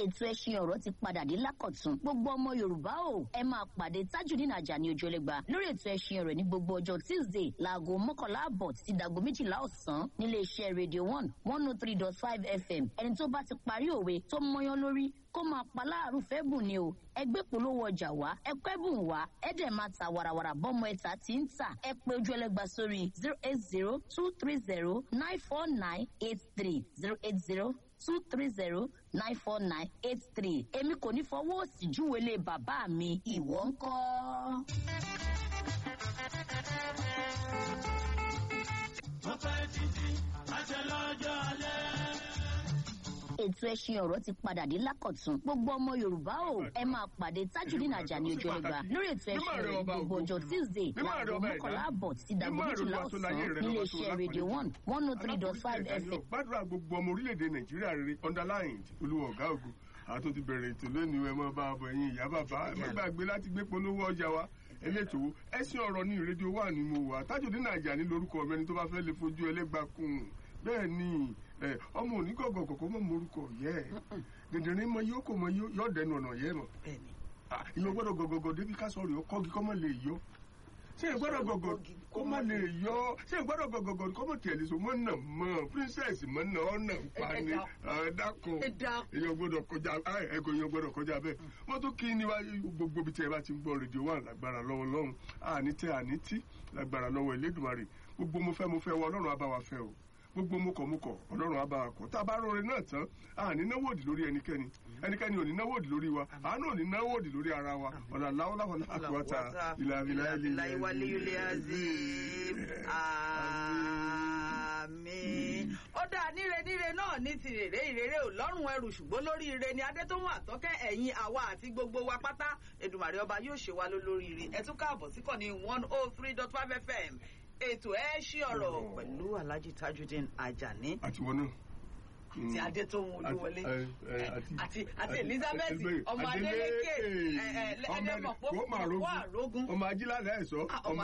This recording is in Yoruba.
ètò ẹṣin ọ̀rọ̀ ti padà dé lákọ̀tún gbogbo ọmọ yorùbá o ẹ máa pàdé tajudeen ajani ojúlẹ̀gba lórí ètò ẹṣin ọ̀rọ̀ ní gbogbo ọjọ́ tuesday láago mọ́kànlá àbọ̀ títí dàgbo méjìlá ọ̀sán nílé iṣẹ́ radio one one oh three dot five fm ẹni tó bá ti parí òwe tó mọyán lórí kó máa pa láàrú fẹ́ bùn ni o ẹgbẹ́ polówó ọjà wá ẹkọ́ ẹ̀bùn wá ẹ̀dẹ̀ máa ta warawara bọ́mọ ẹ̀ta tí ń tà ẹ pé ojú ẹlẹ́gba sórí zero eight zero two three zero nine four nine eight three zero eight zero two three zero nine four nine eight three èmi kò ní fọwọ́ òsì júwèlé bàbá mi ìwọ ń kọ́. wọ́n fẹ́ títí àṣẹ lọ́jọ́ alẹ́. ètò ẹṣin ọ̀rọ̀ ti padà dé lákọ̀tún gbogbo ọmọ yorùbá o ẹ máa pàdé tajudeen ajani ojú ẹlẹ́gba lórí ètò ẹṣin ọ̀rọ̀ ní gbogbo ọjọ́ tuesday láago mọ́kànlá àbọ̀ títí dàgbo méjìlá ọ̀sán nílé iṣẹ́ radio one one oh three dot five fm. gbàdúrà gbogbo ọmọ orílẹ̀-èdè nàìjíríà rere underlined olúwa ọ̀gá ògùn àtò ti bẹ̀rẹ̀ ètò lónìí ẹ máa bá a bọ̀ ẹ̀yin ìyá bàbá ẹ má gbàgbé láti gbé polówó ọjà wa elétò ẹsìn ọ̀rọ̀ ní rédíò wà ní mo wà Tajudeen Ajani lórúkọ mi ẹni tó bá fẹ́ lè fojú ẹlẹ́gbàá kún un bẹ́ẹ̀ ni ẹ, ọmọ òní gọ̀gọ̀ kọ̀kọ́ mọ̀ morúkọ yẹ ẹ dèdèrè mọ yóò kò mọ yóò dẹnu ọ̀nà yẹ mọ̀ ìyẹn gbọ́dọ̀ gọ̀gọ̀gọ̀ débi ká sọ̀rọ̀ yọ kọ́gi kọ́ mọ̀ lè yọ ṣé ẹ gbọ́dọ̀ gọ̀gọ̀ kó má lè yọ ṣé ẹ gbọ́dọ̀ gọ̀gọ̀gọ̀ kó mọ̀ tiẹ̀ lè so mọ̀ nà mọ̀ princess mọ̀ nà ọ̀nà pani ẹ dákun èèyàn gbọ́dọ̀ kọjá ẹ kò èèyàn gbọ́dọ̀ kọjá bẹ́ẹ̀ wọ́n tún kí ni wá gbogbo bí tí ẹ bá ti ń gbọ́ rédíò wà lágbára lọ́wọ́ lọ́run àní tẹ àní tí lágbára lọ́wọ́ Elédùmarè gbogbo mo fẹ́ mo fẹ́ wọ Ọlọ́run á bá wa fẹ́ o gbogbo mokọ̀mokọ̀ ọlọ́run á bá wa kọ̀ tá a bá rọrin náà tán àní náwó òdì lórí ẹnikẹ́ni ẹnikẹ́ni ò ní náwó òdì lórí wa àánú ò ní náwó òdì lórí ara wa ọ̀là láwọ́láwọ́ láàkúwàtà ìlà ìlà ìlà ìwálé ilé azim àmín. ó dáa níre níre náà ní ti rèrè ìrèrè ò lọ́rùn ẹrù ṣùgbọ́n lórí ire ni adétòhun àtọ́kẹ́ ẹ̀yìn àwa àti gbogbo wa pátá Èdùmàrè ọba yóò ṣe wa lólóríire ẹ tún káàbọ̀ síkànnì one oh three dot five fm ètò ẹ ṣí ọ̀rọ̀ pẹ̀lú Alhaji Tajudeen Ajani àti wọn náà. ti Adétóhun Olúwọlé ẹ, ẹ, àti- àti àti àti- Elizabeth Ẹgbẹ́- ọmọ Adeleke, Adélékè ẹ ẹ ọmọ ẹlẹ́mọ̀ kó máa pọ̀ rógún. àrógún ọmọ ajílálẹ̀ ẹ̀sọ́ Ah, ọmọ